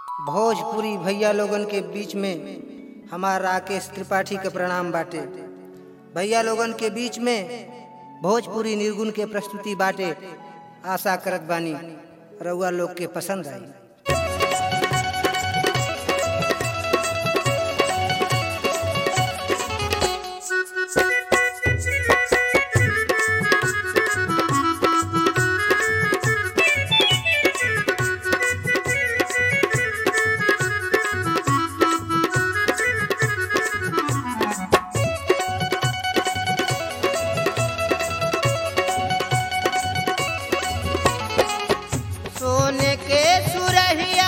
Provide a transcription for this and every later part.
भोजपुरी भैया लोगन के बीच में हमार राकेश त्रिपाठी के प्रणाम बाटे भैया लोगन के बीच में भोजपुरी निर्गुण के प्रस्तुति बाटे आशा करत बानी रउआ लोग के पसंद आई सोने के सुरहिया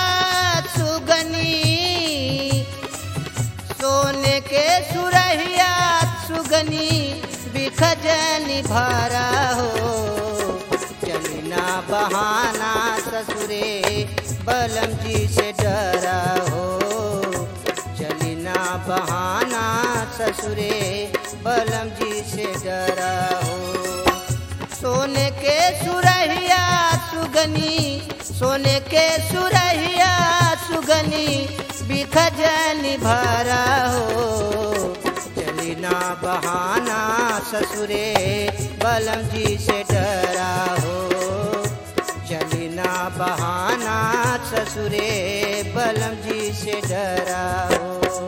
सुगनी सोने के सुरहिया सुगनी बिखजनी भरा हो चलना बहाना ससुरे बलम जी से डरा हो चलना बहाना ससुरे बलम जी से डरा हो सोने के सुरहिया सुगनी सोने के सुरहिया सुगनी बिखजनी भरा हो चलिना बहाना ससुरे बलम जी से डरा हो चलिना बहाना ससुरे बलम जी से डरा हो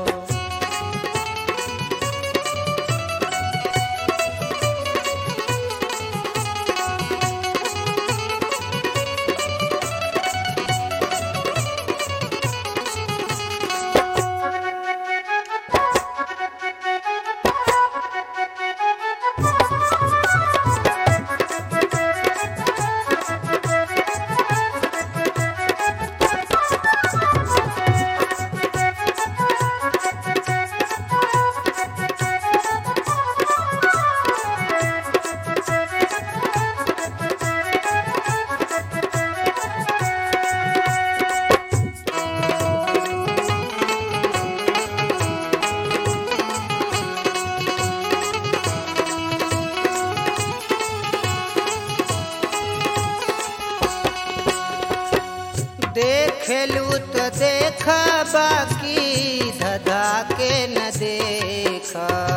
देखलू तो देख बाकी धधा के न देख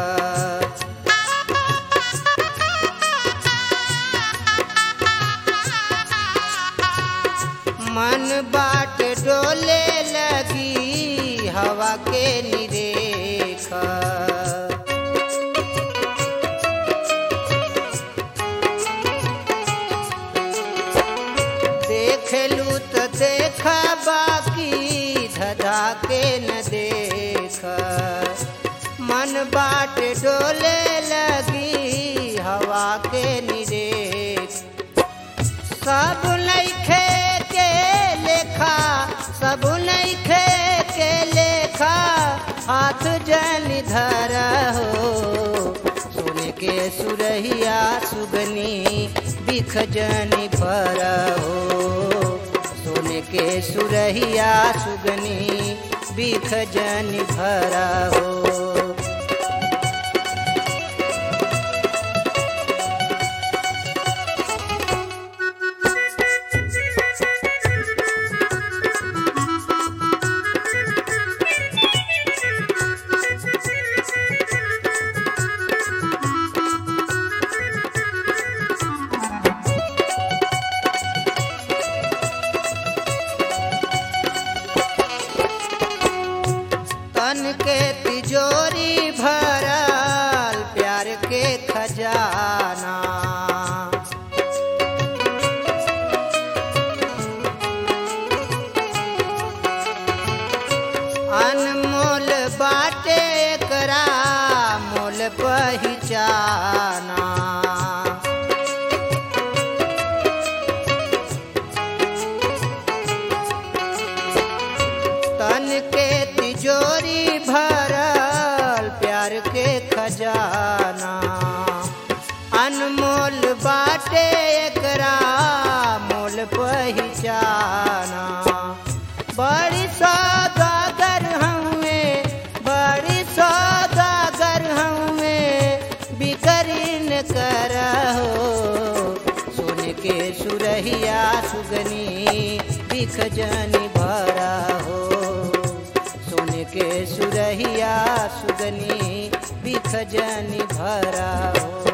मन बाट डोले लगी हवा के निरेख देखलू तो देख बाकी धधा के न देख मन बाट डोले लगी हवा के निरेख सब नैखे के लेखा सब नैखे के लेखा हाथ जन धर हो सोने के सुरहिया सुगनी बिख जनी भर हो सोने के सुरहिया सुगनी बिख जनी भर हो तन के तिजोरी भरल प्यार के खजाना अनमोल बाटे करा मोल पहचाना तन के तिजोरी भरल प्यार के खजाना अनमोल बाटे एकरा मोल पहचाना बड़ी सौदागर हमें बड़ी सौदागर हमें बिकरीन करहो सोने के सुरहिया सुगनी बिख जनी भरा के सुरहिया सुगनी बिखजनी भरा हो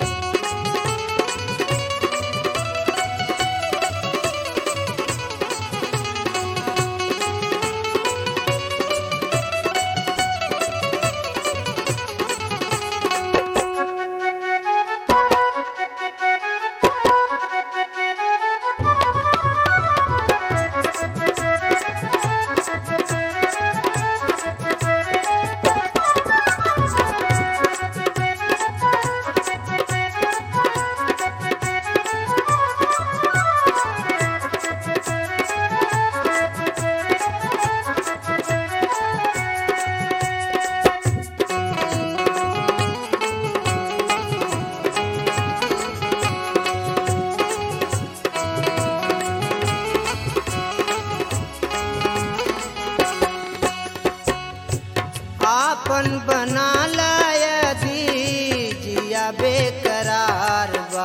आपन बना लयदी जिया बेकरार बा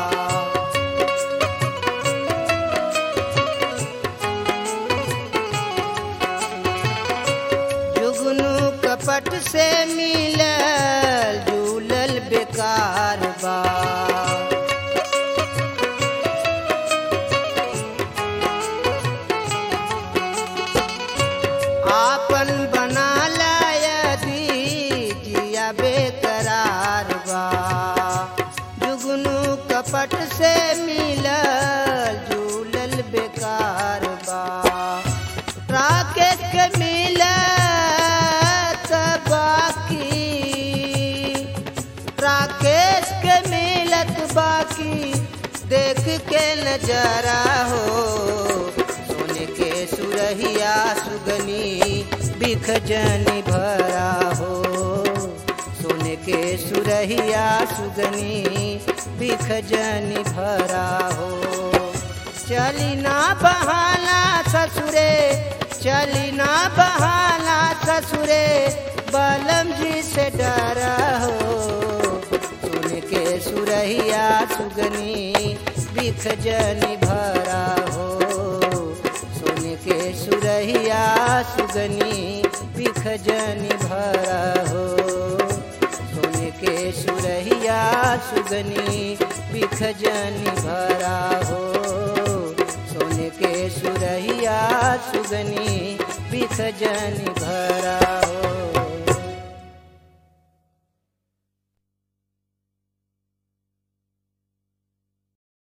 जुगनू कपट से मिलल जुलल बेकार बा आपन बना लयदी जिया बेकरार बा जुगनू कपट से मिलल झूलल बेकार बा राकेश के मिलत बाकी राकेश के मिलत बाकी देख के नजरा हो सोने के सुरहिया सुगनी बिखजनी भरा हो सोने के सुरहिया सुगनी बिखजनी भरा हो चली ना बहाना ससुरे चली ना बहाना ससुरे बलम जी से डरा हो सुन के सुरहिया सुगनी बिखजनी भरा हो सुन के सुरहिया सुगनी बिखजनी भरा हो सुन के सुरहिया सुगनी बिखजनी भरा हो सोने के सुरहिया सुगनी बिखजनी भरा